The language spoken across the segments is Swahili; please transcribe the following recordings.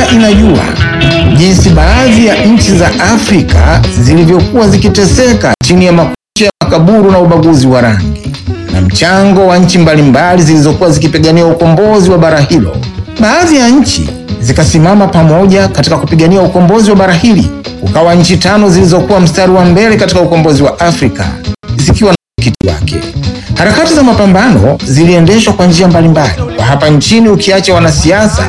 dunia inajua jinsi baadhi ya nchi za Afrika zilivyokuwa zikiteseka chini ya makucha ya makaburu na ubaguzi wa rangi na mchango wa nchi mbalimbali zilizokuwa zikipigania ukombozi wa bara hilo. Baadhi ya nchi zikasimama pamoja katika kupigania ukombozi wa bara hili. Ukawa nchi tano zilizokuwa mstari wa mbele katika ukombozi wa Afrika zikiwa na mwenyekiti wake. Harakati za mapambano ziliendeshwa kwa njia mbalimbali kwa hapa nchini, ukiacha wanasiasa,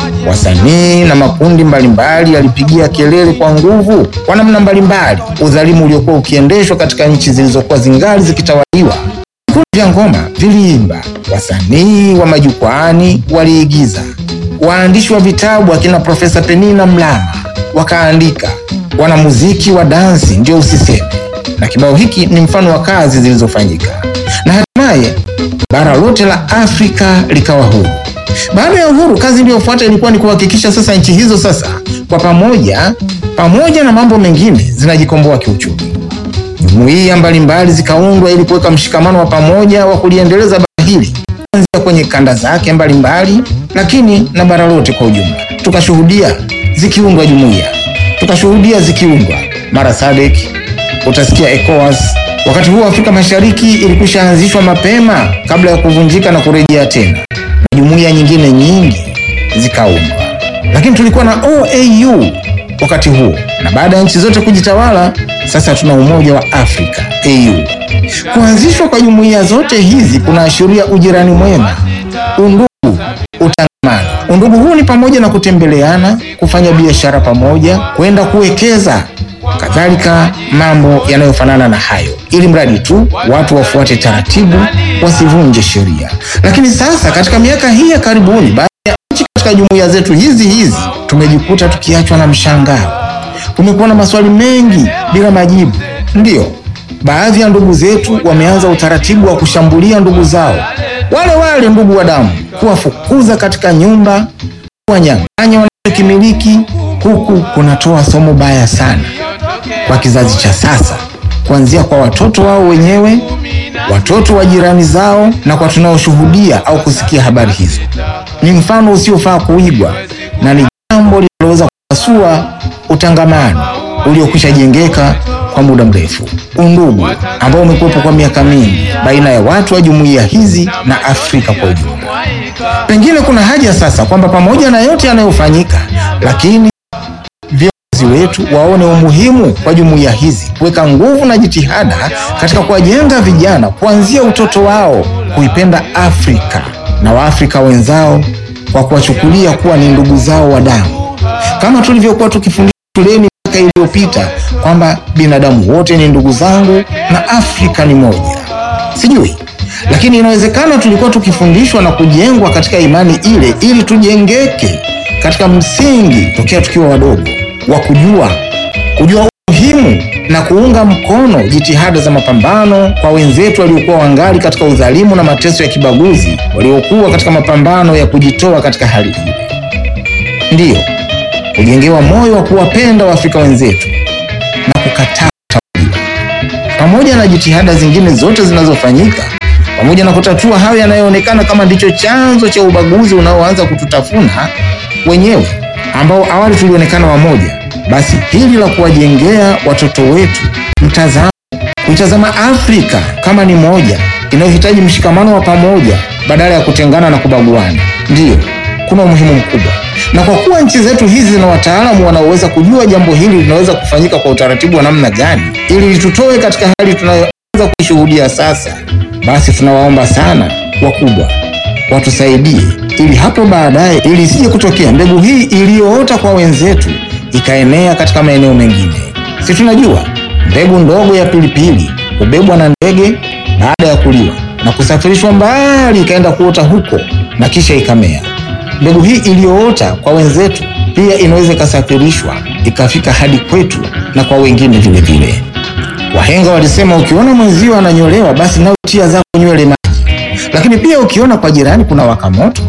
wasanii na makundi mbalimbali yalipigia kelele kwa nguvu kwa namna mbalimbali udhalimu uliokuwa ukiendeshwa katika nchi zilizokuwa zingali zikitawaliwa. Vikundi vya ngoma viliimba, wasanii wa majukwaani waliigiza, waandishi wa vitabu akina Profesa Penina Mlama wakaandika, wanamuziki wa dansi ndio usiseme, na kibao hiki ni mfano wa kazi zilizofanyika na hatimaye bara lote la Afrika likawa huru. Baada ya uhuru, kazi iliyofuata ilikuwa ni kuhakikisha sasa nchi hizo sasa kwa pamoja, pamoja na mambo mengine, zinajikomboa kiuchumi. Jumuiya mbalimbali zikaundwa ili kuweka mshikamano wa pamoja wa kuliendeleza bara hili kuanzia kwenye kanda zake mbalimbali, lakini na bara lote kwa ujumla. Tukashuhudia zikiundwa jumuiya, tukashuhudia zikiundwa mara SADC, utasikia ECOWAS. Wakati huo Afrika Mashariki ilikwisha anzishwa mapema kabla ya kuvunjika na kurejea tena, na jumuiya nyingine nyingi zikaundwa, lakini tulikuwa na OAU wakati huo, na baada ya nchi zote kujitawala, sasa tuna Umoja wa Afrika AU. Kuanzishwa kwa jumuiya zote hizi kunaashiria ujirani mwema, undugu, utangamano. Undugu huu ni pamoja na kutembeleana, kufanya biashara pamoja, kwenda kuwekeza kadhalika mambo yanayofanana na hayo, ili mradi tu watu wafuate taratibu, wasivunje sheria. Lakini sasa katika miaka hii ya karibuni, baadhi ya nchi katika jumuiya zetu hizi hizi tumejikuta tukiachwa na mshangao. Kumekuwa na maswali mengi bila majibu. Ndiyo, baadhi ya ndugu zetu wameanza utaratibu wa kushambulia ndugu zao wale wale ndugu wa damu, kuwafukuza katika nyumba, kuwanyang'anya wanachokimiliki. Huku kunatoa somo baya sana kwa kizazi cha sasa, kuanzia kwa watoto wao wenyewe, watoto wa jirani zao, na kwa tunaoshuhudia au kusikia habari hizo. Ni mfano usiofaa kuigwa na ni jambo linaloweza kupasua utangamano uliokwisha jengeka kwa muda mrefu, undugu ambao umekuwepo kwa miaka mingi baina ya watu wa jumuiya hizi na Afrika kwa ujumla. Pengine kuna haja sasa kwamba pamoja na yote yanayofanyika, lakini viongozi wetu waone umuhimu wa jumuiya hizi kuweka nguvu na jitihada katika kuwajenga vijana kuanzia utoto wao kuipenda Afrika na Waafrika wenzao kwa kuwachukulia kuwa ni ndugu zao wa damu, kama tulivyokuwa tukifundishwa shuleni miaka iliyopita kwamba binadamu wote ni ndugu zangu na Afrika ni moja. Sijui, lakini inawezekana tulikuwa tukifundishwa na kujengwa katika imani ile ili tujengeke katika msingi tokea tukiwa wadogo wa kujua kujua umuhimu na kuunga mkono jitihada za mapambano kwa wenzetu waliokuwa wangali katika udhalimu na mateso ya kibaguzi, waliokuwa katika mapambano ya kujitoa katika hali ile. Ndiyo, kujengewa moyo wa kuwapenda Waafrika wenzetu na kukataa kutawaliwa, pamoja na jitihada zingine zote zinazofanyika, pamoja na kutatua hayo yanayoonekana kama ndicho chanzo cha ubaguzi unaoanza kututafuna wenyewe, ambao awali tulionekana wamoja. Basi hili la kuwajengea watoto wetu mtazamo, kuitazama Afrika kama ni moja inayohitaji mshikamano wa pamoja badala ya kutengana na kubaguana, ndiyo kuna umuhimu mkubwa. Na kwa kuwa nchi zetu hizi zina wataalamu wanaoweza kujua jambo hili linaweza kufanyika kwa utaratibu wa namna gani ili litutoe katika hali tunayoanza kuishuhudia sasa, basi tunawaomba sana wakubwa watusaidie ili hapo baadaye, ili isije kutokea mbegu hii iliyoota kwa wenzetu ikaenea katika maeneo mengine. Si tunajua mbegu ndogo ya pilipili hubebwa na ndege baada ya kuliwa na kusafirishwa mbali ikaenda kuota huko na kisha ikamea. Mbegu hii iliyoota kwa wenzetu pia inaweza ikasafirishwa ikafika hadi kwetu na kwa wengine vile vile. Wahenga walisema ukiona mwenzio ananyolewa, basi nawe tia zako nywele maji, lakini pia ukiona kwa jirani kuna waka moto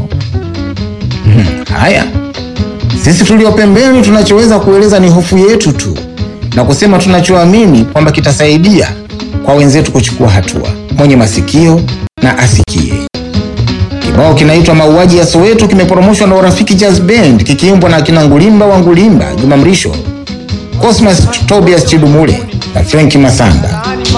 hmm, haya sisi tulio pembeni tunachoweza kueleza ni hofu yetu tu na kusema tunachoamini kwamba kitasaidia kwa wenzetu kuchukua hatua. Mwenye masikio na asikie. Kibao kinaitwa Mauaji ya Soweto kimeporomoshwa na Urafiki Jazz Band kikiimbwa na akina Ngulimba wa Ngulimba, Juma Mrisho, Cosmas Tobias Chidumule na Frank Masamba.